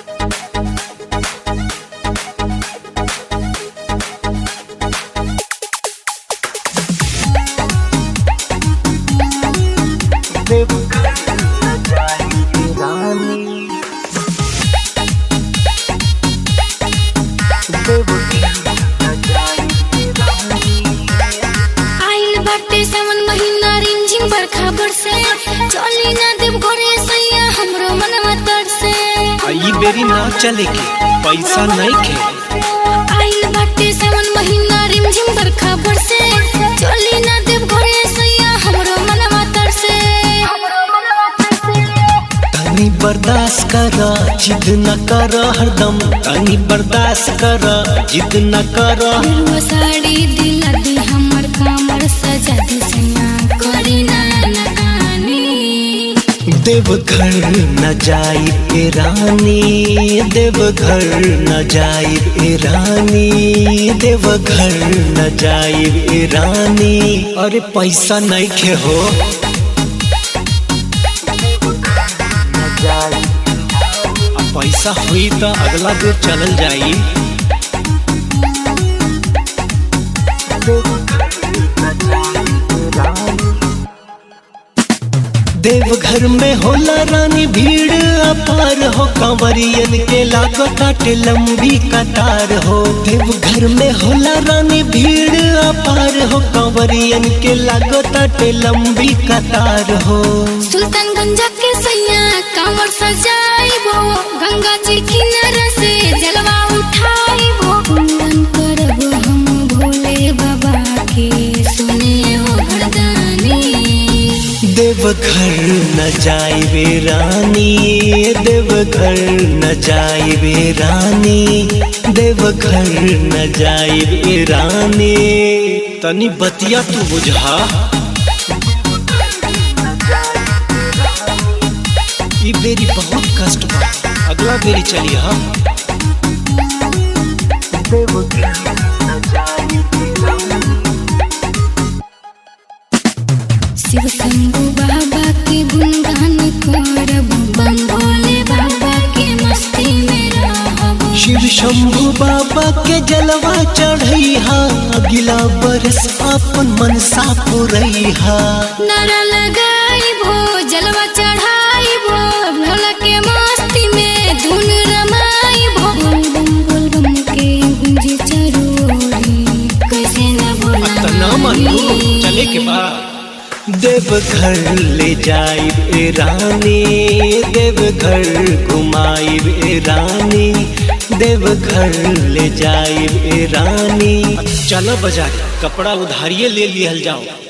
आइल बाटे सावन महीना रिमझिम बरखा बरसे चली ना देव घरे सैया हमरो मनवा तरसे ई बेरी ना चले के पैसा नहीं खे आइल बाटे सावन महीना रिमझिम बरखा बरसे चली ना देव घरे सैया हमरो मनवा तरसे हमरो मनवा तरसे तनी बर्दाश्त कर जिद न कर हरदम तनी बर्दाश्त कर जिद न कर गेरुआ साड़ी दिला दी हमर कमर सजा दी सैया करी ना नकानी देवघर न जाई ए रानी देवघर न जाई ए रानी देवघर न जाई ए रानी अरे पैसा नहीं खे हो आ पैसा हुई तो अगला दूर चलल जाई देवघर में होला रानी भीड़ अपार हो कंवरियन के लागताटे लंबी कतार हो देवघर में होला रानी भीड़ अपार हो कंवरियन के लागताटे लंबी कतार हो सुल्तानगंज के सैया कांवर सजाइबो गंगा जी किनारा से जलवा उठाइबो पूरन करब हम भोले बाबा के सुने हो वरदानी देवघर न जाइबे रानी देवघर न जाइबे रानी देवघर न जाइबे रानी तनी बतिया तू बुझा ई बेरी बहुत कष्ट बा अगला बेरी चली हा शिव शंभु बाबा के गुणगान करब बम भोले बाबा के मस्ती में रहब शिव शंभु बाबा के जलवा चढ़ैहा अगिला बरस अपन मनसा पुरैहा नारा लगाइबो जलवा चढ़ाइबो भोला के मस्ती में धुन रमाइबो बोल बम बोल बम के गुंजी चरोरी कैसे न बोला तना मानू चले के बाद देवघर ले जाइब ए रानी देवघर घुमाइब ए रानी देवघर ले जाइब ए रानी चलो बाजार कपड़ा उधारिये ले लिहल जाओ